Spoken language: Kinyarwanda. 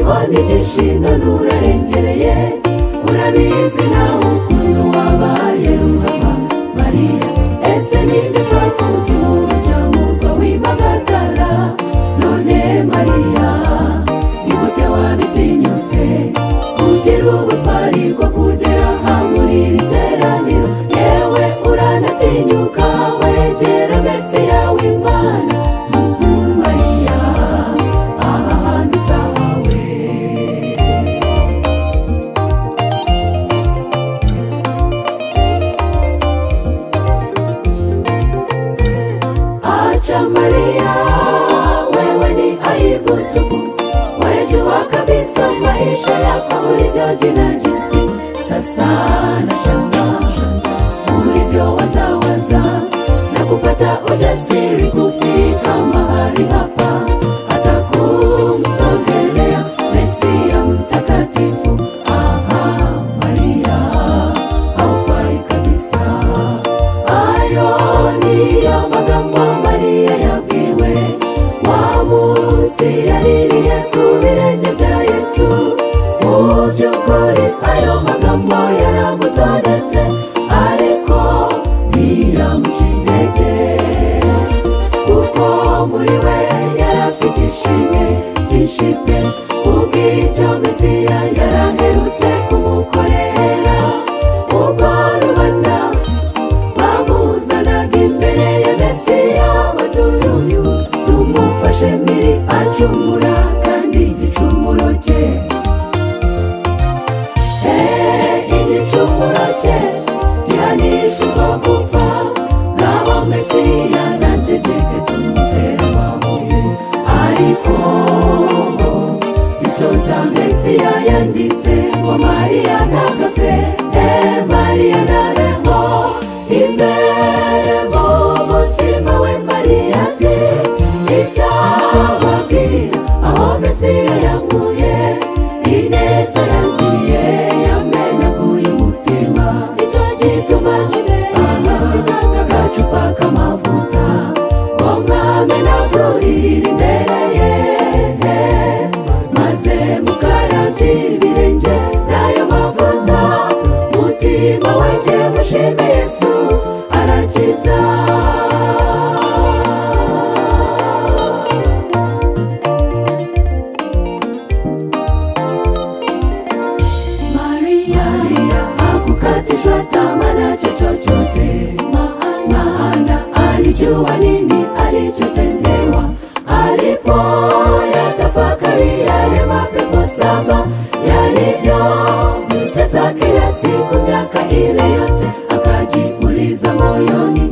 kandi ibyishimo n'urarengereye urabizi nawe ukuntu wabaye ruhama mariya ese ninde twakoze umurya murwa w'impagatara none mariya nigute wabitinyutse ugira ubutwari bwo kugera aha muri iri teraniro yewe uranatinyuka wegera mesiya w'imana Mhm, mariya aha hantu usahawe acha maria wewe ni aibu tupu wejua kabisa maisha yako ulivyojinajisi sasa na shangashanga ulivyowazawaza na kupata ujasiri kufika mahali hapa hata kumsogelea mesia mtakatifu aha maria haufai kabisa ayo niyo magambo mariya yabwiwe wa munsi yaririye ku birenge bya yesu mu by'ukuri ayo magambo yaramutondetse ariko ntiyamuca intege kuko muri we yarafite ishimwe ryinshi pe kubw'icyo mesiya yaraherutse kumukorera ubwo rubanda bamuzanaga imbere ya mesiya batuye uyu tumufashe mbere acumura kandi igicumuro cye Eh, igicumuro cye gihanisha ubwo gupfa ngaho mesiya nategeke tumutera amabuye ariko ngo isoza mesiya yanditse ngo mariya ntagapfe eh mariya ntabeho imbere mu mutima we mariya ati icyababwira aho mesiya yanguye ineza yangiriye yamenaguye umutima icyo gituma aha agacupa k'amavuta ngo mwamenagurire imbere ye maze mukarabye ibirenge n'ayo mavuta mutima wanjye mushime yesu arakiza Maria, hakukatishwa tamaa na chochote, maana alijua nini alichotendewa alipoyatafakari yale mapepo saba yalivyomtesa kila siku miaka ile yote, akajiuliza moyoni,